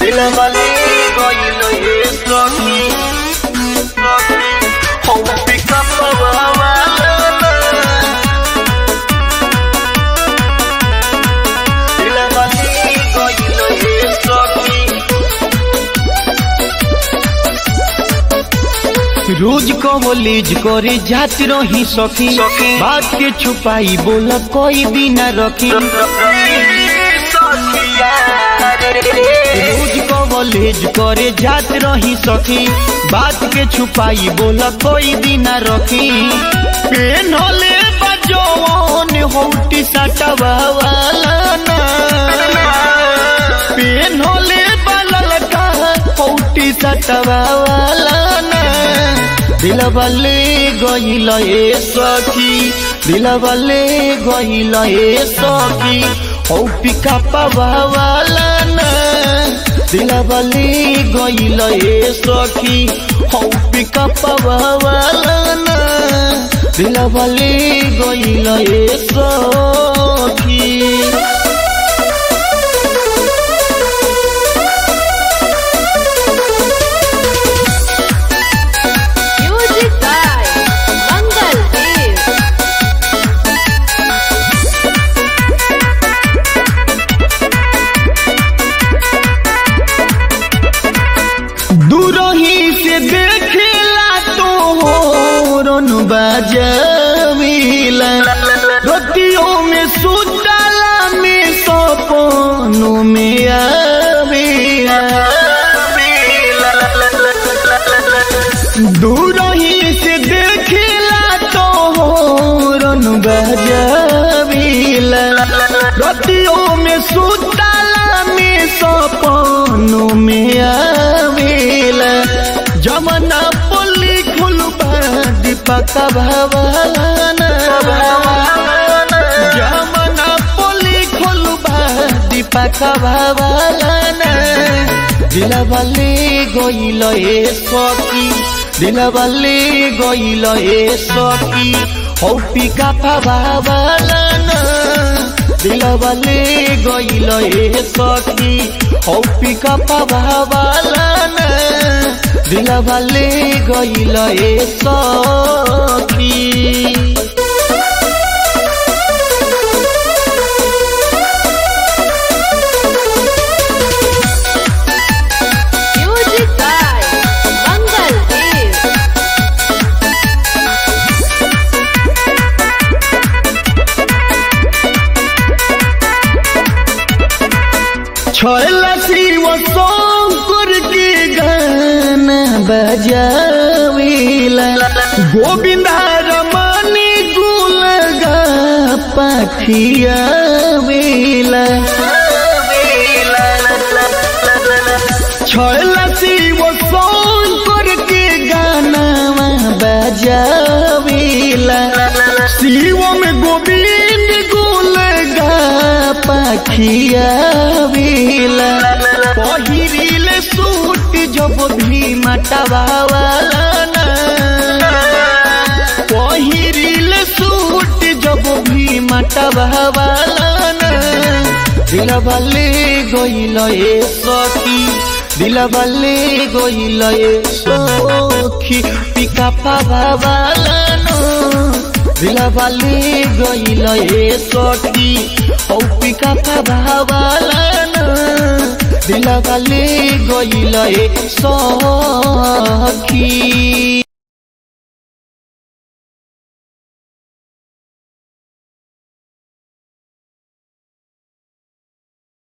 दिलवाले गइल ये सखी हो पिकअप वाला दिलवाले गइल ये सखी रोज कॉलेज करे जात रही सखी सखी। बात के छुपाई बोल कोई भी न रखी रोज कॉलेज करे जात रही सखी बात के छुपाई बोल कोई भी न रखी पेन होले बजौन होटी सटवा वाला ना पेन होले बलल का होटी सटवा वाला ना दिलबले गइल ए सखी दिलबले गइल ए सखी हौ पिका वाला ना दिलबले गइल ए सखी हौ पिका वाला ना दिलबले गइल ए सखी Music by Mangal Dev. दूरही से देखेला तो होरन बजवीला रतियों में सुतला में सपनों में आवेला दूरही से देखेला तो होरन बजवीला रतियों में सुतला में सपनों में आवेला जमना पुली खुलबा दीपक भवाना जमना पुली खुलबा दीपक भवाना दिलबले गइल ए सखी दिलबले गइल ए सखी हौ पिका भवाना दिलबले गइल ए सखी हौ पिका भवाना दिलबले गइल ए सखी Music by Mangal Dev. छोला शिव शंकर के गाना बजावेला गोविंदा रमनी गुल गा पखियावेला छोला शिव शंकर के गाना बजावेला शिव में गोविंद गुल गा पखियावेला पहिरिल सूट जब भी मटवावाला ना पहिरिल सूट जब भी मटवावाला ना दिलबले गइल ए सखी दिलबले गइल ए सखी पिका पावाला नो दिलबले गइल ए सखी औ पिका पावाला नो दिलबले गइल ए सखी